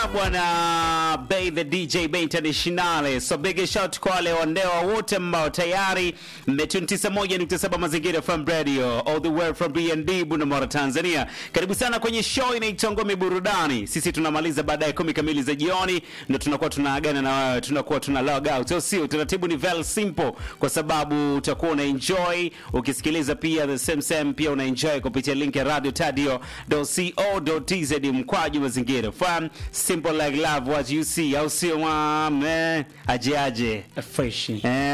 bwana Bay the DJ Bay International. So big shout kwa wale wandewa wote ambao tayari mmetune 91.7 Mazingira FM Radio all the way from BND Bunda Tanzania. Karibu sana kwenye show inaitwa Ngome Burudani. Sisi tunamaliza baadaye kumi kamili za jioni ndio tunakuwa tunaagana na wewe, tunakuwa tuna log out. Sio sio, utaratibu ni very simple kwa sababu utakuwa una enjoy ukisikiliza pia the same same pia una enjoy kupitia link ya radio tadio.co.tz mkwaju mazingira FM simple like love what you see au sio mwame aje aje fresh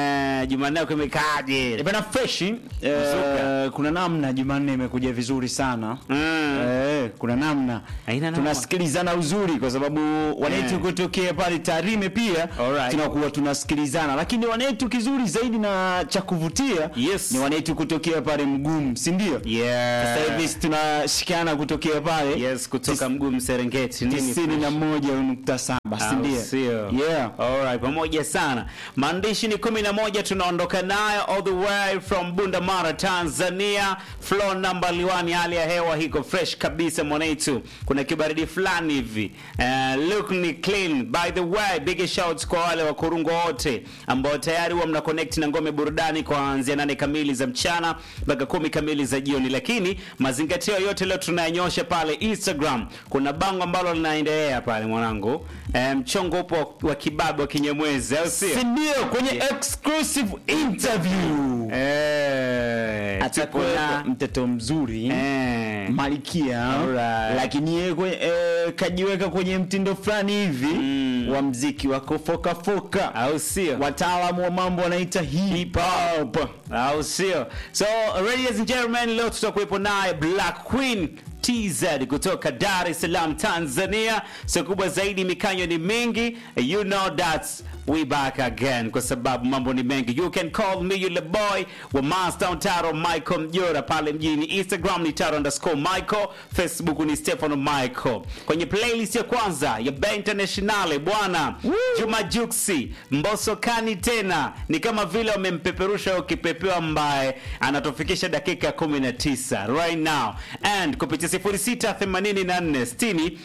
eh Jumanne yako imekaaje Eh, bana fresh eh, Mzuka. kuna namna Jumanne imekuja vizuri sana Mm. eh, kuna namna Haina noma. tunasikilizana uzuri kwa sababu wanetu Eh. kutokea pale Tarime pia Alright. tunakuwa tunasikilizana, lakini wanetu kizuri zaidi na cha kuvutia Yes. ni wanetu kutokea pale Mgumu, si ndio? yeah Sasa hivi tunashikana kutokea pale yes kutoka mguu Serengeti nini tisini na moja nukta saba si Au ndio? sio? Yeah. Alright, pamoja sana. Maandishi ni kumi na moja tunaondoka nayo all the way from Bunda Mara, Tanzania. Floor number liwani, hali ya hewa hiko fresh kabisa mwanetu. Kuna kibaridi fulani hivi. Uh, look ni clean. By the way, big shouts kwa wale wakurungo wote ambao tayari huwa mna connect na ngome burudani kuanzia nane kamili za mchana mpaka kumi kamili za jioni, lakini mazingatio yote leo tunayanyosha pale Instagram. Kuna bango ambalo linaendelea pale mwanangu, Eh, mchongo upo wa kibabe wa kinyamwezi, au sio? Si ndio? Kwenye exclusive interview Eh, tupo atakuwa na- mtoto mzuri eh, Malkia Alright. lakini yeye kwe- eh, kajiweka kwenye mtindo fulani hivi Mm. wa mziki wa kufokafoka, au sio? wataalamu wa mambo wanaita hip hop. au sio? So ladies and gentlemen, leo tutakuwepo naye Black Queen TZ kutoka Dar es Salaam Tanzania. So kubwa zaidi, mikanyo ni mingi, you know that we back again, kwa sababu mambo ni mengi. You can call me yule boy wa Master Taro Michael Mjora pale mjini. Instagram ni Taro underscore Michael, Facebook ni Stefano Michael. Kwenye playlist ya kwanza ya Bay Internationale bwana Juma Juksi Mbosso Kani tena ni kama vile wamempeperusha huyo kipepeo ambaye anatufikisha dakika 19 right now and kupitia 0684 60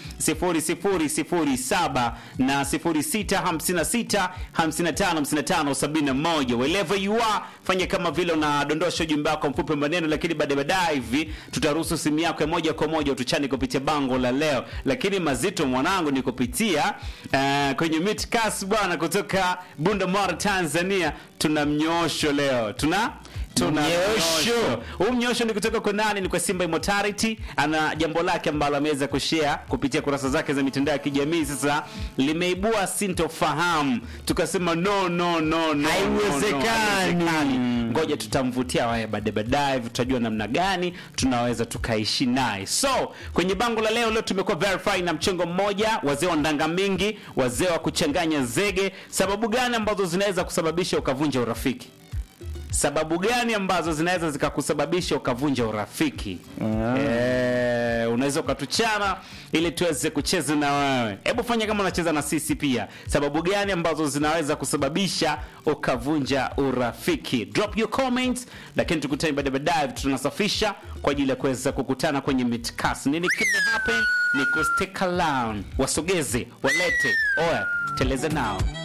0007 na 0656 55 55 71 wherever you are fanya kama vile unadondosha ujumbe wako mfupi maneno lakini baadaye baadaye hivi tutaruhusu simu yako ya moja kwa moja utuchani kupitia bango la leo lakini mazito mwanangu ni kupitia uh, kwenye Midcast bwana kutoka Bunda Mara Tanzania tuna mnyosho leo tuna tuna Mnyosho. mnyosho. Huu mnyosho ni kutoka kwa nani? Ni kwa Simba Immortality. Ana jambo lake ambalo ameweza kushare kupitia kurasa zake za mitandao ya kijamii. Sasa limeibua sintofahamu, tukasema no no no no, Haiwezekani. no, no, haiwezekani. Ngoja tutamvutia waye baadaye baadaye, tutajua namna gani tunaweza tukaishi naye. So kwenye bango la leo, leo tumekuwa verify na mchongo mmoja, wazee wa ndanga mingi, wazee wa kuchanganya zege. Sababu gani ambazo zinaweza kusababisha ukavunja urafiki? sababu gani ambazo zinaweza zikakusababisha ukavunja urafiki eh, unaweza ukatuchana ili tuweze kucheza na wewe hebu fanya kama unacheza na sisi pia sababu gani ambazo zinaweza kusababisha ukavunja urafiki drop your comments lakini tukutane baadaye baadaye tunasafisha kwa ajili ya kuweza kukutana kwenye midcast nini kime happen ni ku stick around wasogeze walete oya teleza nao